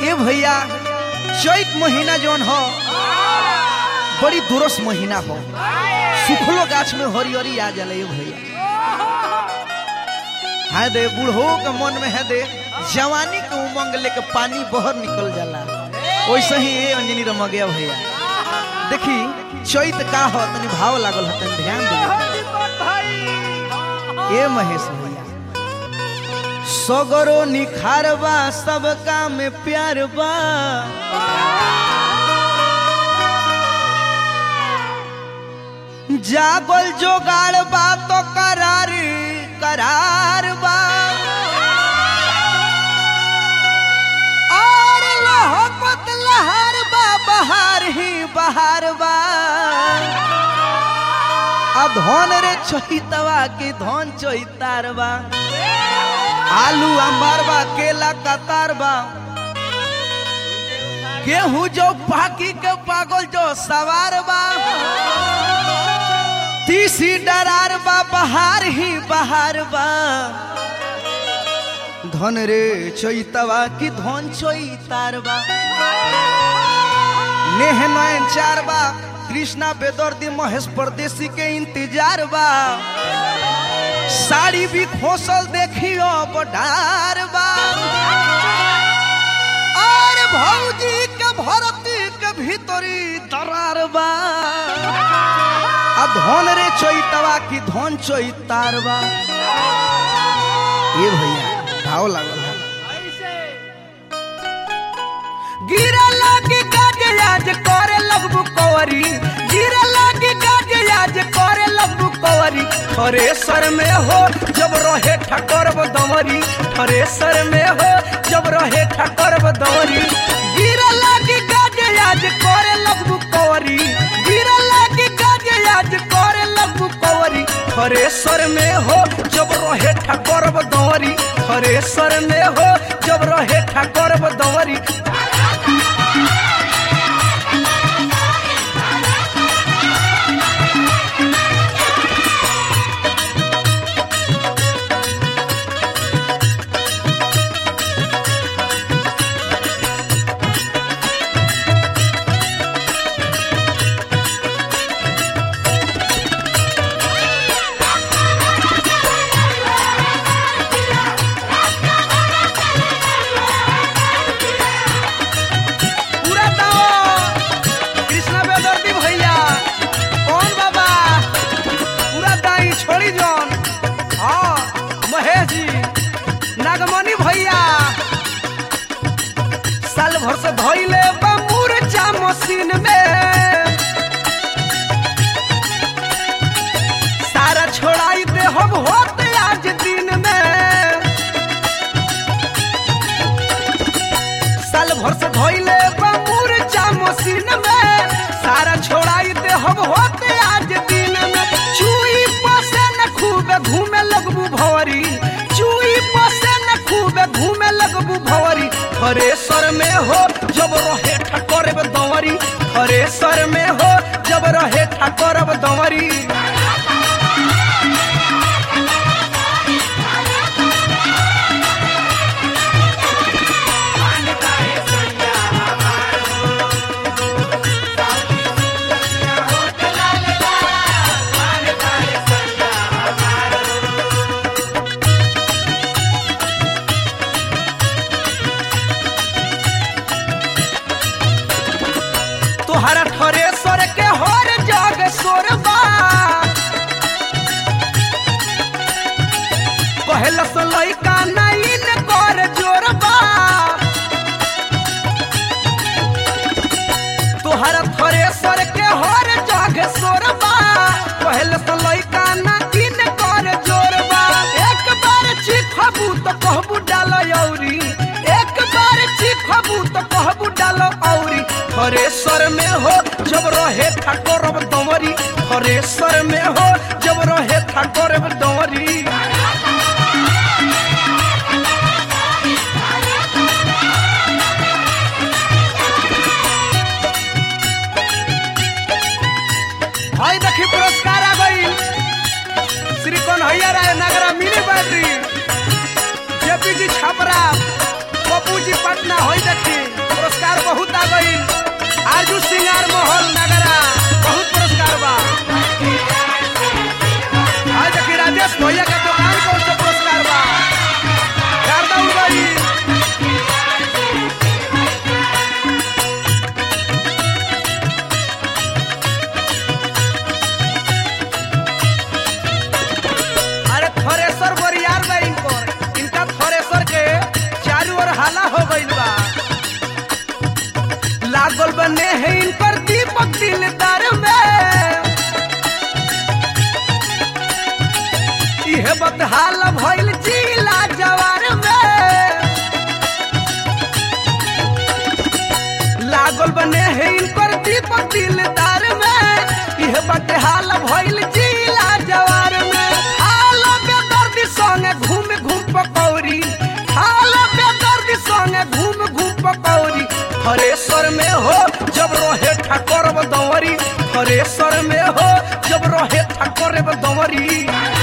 ए भैया चैत महीना जौन हो बड़ी दुरस महीना हो सुखलो गाछ में हरियरी आ जाला ए भैया है दे बूढ़ो के मन में है दे जवानी के उमंग लेके पानी बहर निकल जाला वैसे ही ए अंजनी रमा गया भैया देखी चैत का हो तनी भाव लागल हो तनी ध्यान दे ए महेश भैया सगरो निखारबा सबका में प्यार बा जागल जोगाड़ बा तो करार करार बा और लहकत लहर बा बहार ही बहार बा आ धन रे चहितवा की धन चहितार बा आलू अंबार बा केला कतार बा गेहूं जो पाकी के पागल जो सवार बा तीसी डरार बा बहार ही बहार बा धन रे चैतवा की धन चैतार बा नेह नयन चार बा कृष्णा बेदर्दी महेश परदेसी के इंतजार बा साड़ी भी खोसल देखियो बडार बा और भौजी के भरती के भीतरी दरार बा आ धन रे चैतवा की धन चैतार बा ये भैया भाव लागल है गिरा लागी काज आज करे लगबू कवरी गिरा लागी काज आज करे लगबू कवरी थरेसर में हो जब रहे ठकर दमरी थरेसर में हो जब रहे ठकर दमरी गिरा लागी काज आज करे लगबू कवरी गिरा लागी काज आज करे लगबू कवरी थरेसर में हो जब रहे ठकर दमरी थरेसर में हो जब रहे ठकर दमरी पूरा दाओ कृष्णा बेदर्दी भैया कौन बाबा पूरा दाई छोड़ी जौन हाँ महेश जी नागमणि भैया साल भर से धोइले बमूर चा मशीन में सारा छोड़ाई दे हम होते आज दिन में साल भर से धोइले बमूर चा मशीन में सारा छोड़ाई दे हम होते आज दिन में चुई पसे न खूब घूमे लगबू भवरी चुई पसे न खूब घूमे लगबू भवरी थरेसर में हो जब रहे ठकर दंवरी थरेसर में हो जब रहे ठकर दंवरी तोहरा थरेसर के हर जग सोरबा कहला से लइका नहीं न कर जोरबा तोहरा थरेसर के हर जग सोरबा कहला से लइका नहीं न कर जोरबा एक बार चिखबू तो कहबू डाल औरी एक बार चिखबू तो कहबू डाल औरी थरेसर में हो जब रहे ठाकुर दमरी थरेसर में हो जब रहे ठाकुर दमरी हाय देखी पुरस्कार आ गई Shri Kanhaiya Rai Nagra mini battery JP ji Chhapra Pappu जी पटना होई देखी दिलदार में यह बाटे हाल भइल जिला जवार में हाल बेदर्दी संगे घूम घूम पकौड़ी हाल बेदर्दी संगे घूम घूम पकौड़ी हरेश्वर में हो जब रहे ठाकुर दंवरी हरेश्वर में हो जब रहे ठाकुर दंवरी